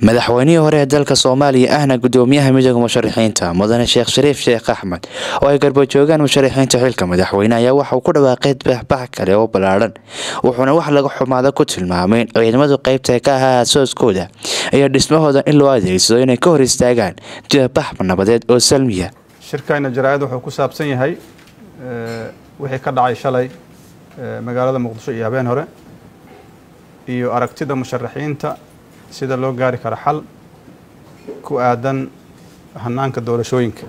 madaxweynihii hore ee dalka soomaaliya ahna gudoomiyaha midooda musharaxiinta mudane sheekh shariif sheekh axmed oo ay garbajoogaan musharaxiinta xilka madaxweyne ayaa waxauu ku dhawaaqay baxbax kale oo ballaadhan wuxuuna wax laga xumaada ku tilmaamay in ciidamadu qeybta ka ahaa aasooskooda iyo dhismahooda in loo adeegsado inay ka hor istaagaan jibabax nabadeed oo salmiya shirkayna jaraa'id wuxuu ku saabsan yahay wixii ka dhacay shalay magaalada muqdisho iyo habeen hore iyo aragtida musharaxiinta sida loo gaari karo xal ku aadan hanaanka doorashooyinka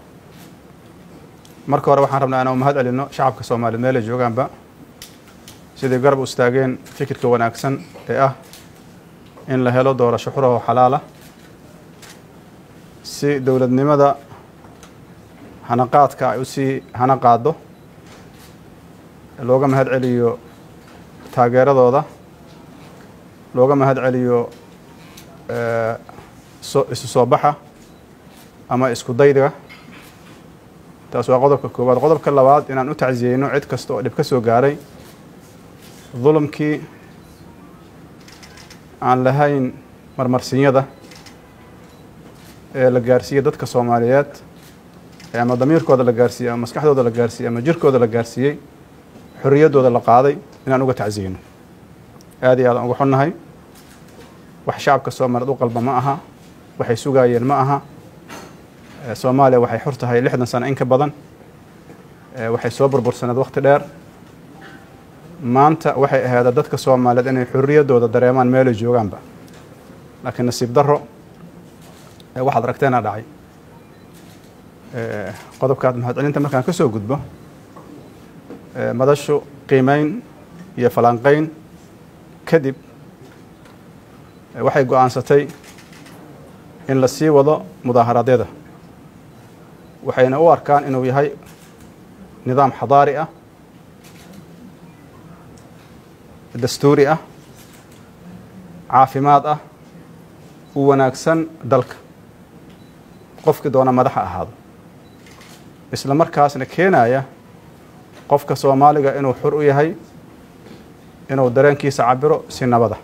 marka hore waxaan rabnaa inaan mahad celino shacabka soomaaliyeed meelay joogaanba siday garab u istaageen fikirka wanaagsan ee ah in la helo doorasho xura oo xalaala si dowladnimada hanaqaadka ay usii hana qaado looga mahad celiyo taageeradooda looga mahad celiyo isu soo baxa ama isku daydiga taas waa qodobka koowaad qodobka labaad inaan u tacsiyeyno cid kasta oo dhib ka soo gaaray dulumkii aan lahayn marmarsinyada ee la gaarsiiyey dadka soomaaliyeed ama damiirkooda la gaarsiiyey ama maskaxdooda la gaarsiiyey ama jirkooda la gaarsiiyey xorriyaddooda la qaaday inaan uga tacsiyeyno aad iyo aadaan uga xunnahay wax shacabka soomaaliyeed u qalba ma aha waxay sugaayeen ma aha soomaaliya waxay xor tahay lixdan sano in ka badan waxay soo burbursaneed wakhti dheer maanta waxay ahaada dadka soomaaliyeed inay xorriyaddooda dareemaan meelay joogaanba laakiin nasiib darro waxaad aragteena dhacay qodobkaad mahadcelinta markaan ka soo gudbo madashu qiimeyn iyo falanqeyn kadib waxay go-aansatay in la sii wado mudaaharaadyada waxayna u arkaan inuu yahay nidaam xadaari ah dastuuri ah caafimaad ah u wanaagsan dalka qofkii doona madaxa ahaado isla markaasna keenaya qofka soomaaliga inuu xur u yahay inuu dareenkiisa cabiro si nabada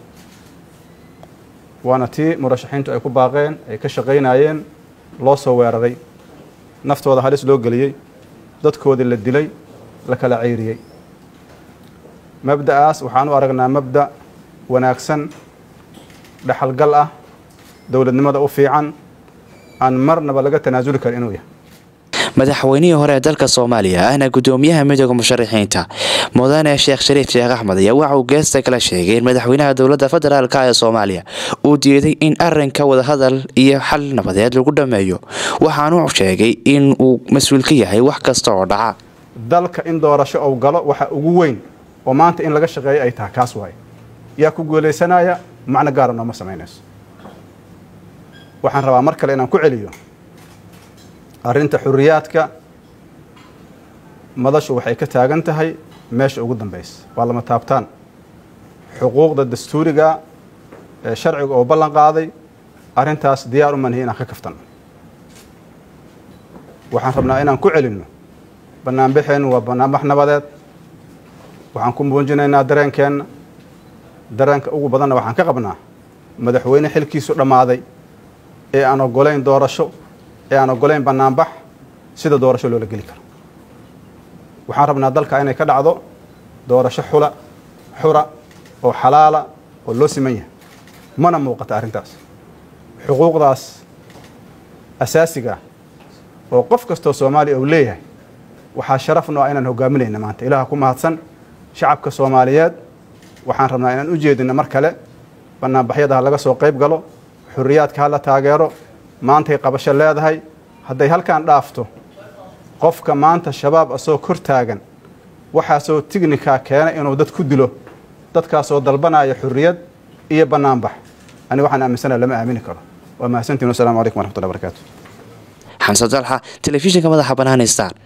waana tii murashaxiintu ay ku baaqeen ay ka shaqaynayeen loo soo weeraray naftooda halis loo geliyey dadkoodii la dilay la kala ceyriyey mabda'aas waxaan u aragnaa mabda' wanaagsan dhexalgal ah dowladnimada u fiican aan marnaba laga tanaasuli karin inuu yahay madaxweynihii hore ee dalka soomaaliya ahna gudoomiyaha midooda musharaxiinta mudane sheekh shariif sheekh axmed ayaa waxa uu geesta kala sheegay in madaxweynaha dowladda federaalk ee soomaaliya uu diiday in arinka wadahadal iyo xal nabadeed lagu dhammeeyo waxaanu sheegay in uu mas-uul ka yahay wax kasta oo dhaca dalka in doorasho ou galo waxa ugu weyn oo maanta in laga shaqeeyo ay tahay kaas waaye yaa ku guulaysanaya macno gaara nooma samaynayso waxaan rabaa mar kale inaan ku celiyo arrinta xuriyaadka madashu waxay ka taagan tahay meesha ugu dambaysa waa lama taabtaan xuquuqda dastuuriga ee sharciga oo ballan qaaday arrintaas diyaar u manhi inaan ka kaftano waxaan rabnaa inaan ku celinno banaanbaxeennu waa banaanbax nabadeed waxaan ku muujinaynaa dareenkeenna dareenka ugu badanna waxaan ka qabnaa madaxweyne xilkiisu dhammaaday ee aan ogolayn doorasho ee aan ogolayn banaanbax sida doorasho loola geli karo waxaan rabnaa dalka inay ka dhacdo doorasho xula xura oo xalaala oo loo siman yahay mana muuqata arrintaas xuquuqdaas asaasiga ah oo qof kastoo soomaaliya uu leeyahay waxaa sharaf no ah inaan hogaaminayna maanta ilaah ku mahadsan shacabka soomaaliyeed waxaan rabnaa inaan u jeedino mar kale banaanbaxyada ha laga soo qayb galo xuriyaadka ha la taageero maantay qabasho leedahay hadday halkan dhaafto qofka maanta shabaab asoo kor taagan waxaasoo tignikaa keenay inuu dad ku dilo dadkaasoo dalbanaya xurriyad iyo banaanbax ani waxaan aaminsana lama aamini karo waa mahadsantiin wassalamu calaykum waraxmatullahi barakaatu xamse dalxa telefishinka madaxa banaani star